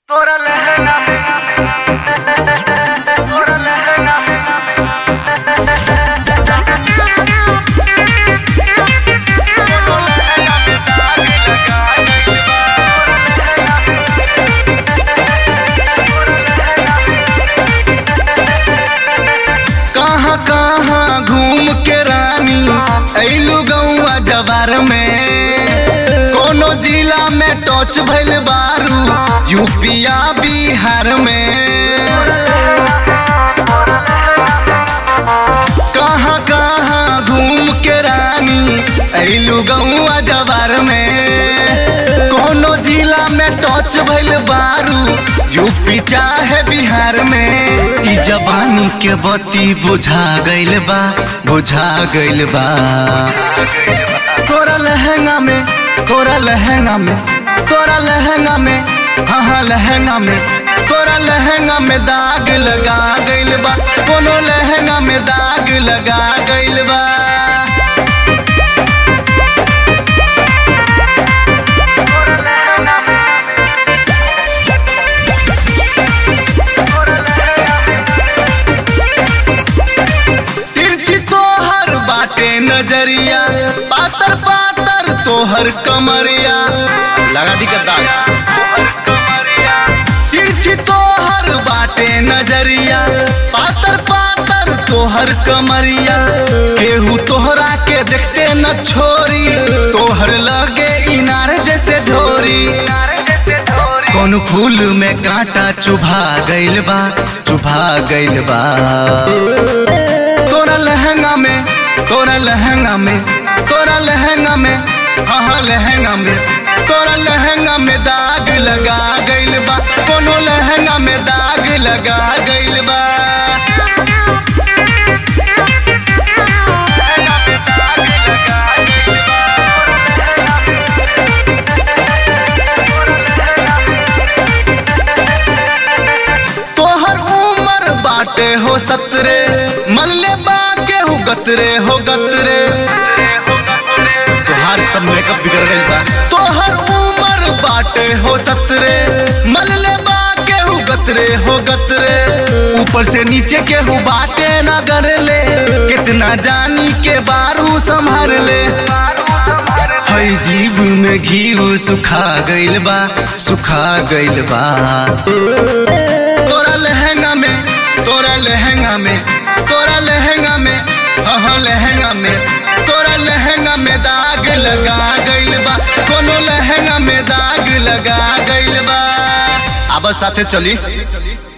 तोरा लहंगा में तोरा लहंगा में कहाँ कहाँ घूम के रानी ऐलू गौआ जवार में कोनो जिला में टच भइल बारू यूपिया बिहार में कहाँ कहाँ घूम के रानी ऐलू गौआ जवार में कोनो जिला में टच भइल बारू यूपी चाहे बिहार में ई जवानी के बत्ती बुझा गइल बा बुझा गइल बा तोरा लहंगा में तोरा लहंगा में तोरा लहंगा में हाँ हाँ लहंगा में तोरा लहंगा में दाग लगा गइल बा कोनो लहंगा में दाग लगा गइल बा तिरछी तोहर बाटे नजरिया पातर पातर तोहर कमरिया लगा दी का दाग तिरछी तोहर बाटे नजरिया पातर पातर तोहर कमरिया केहू तोहरा के देखते न छोरी तोहर लगे इनार जैसे ढोरी कौन फूल में कांटा चुभा गइल बा चुभा गइल बा तोरा लहंगा में तोरा लहंगा में तोरा लहंगा में हाँ हाँ लहंगा में तोरा लहंगा में दाग लगा गइल बा कोनो लहंगा में दाग लगा गइल बा तोहर उम्र बाटे हो सतरे मल्ले बा के हो गतरे हो गतरे तोहार सब मेकअप बिगड़ गइल बा तोहर उम्र बाटे हो सतरे मल्ले बा के हो गतरे हो गतरे ऊपर से नीचे के हो बाटे ना कर ले कितना जानी के बारू संभर ले हई जीव में घी सुखा गइल बा सुखा गइल बा तोरा लहंगा में तोरा लहंगा में तोरा लहंगा में हाँ लहंगा में तोरा लहंगा में दाग लगा गइल बा कोनो लहंगा में दाग लगा गइल बा अब साथे चली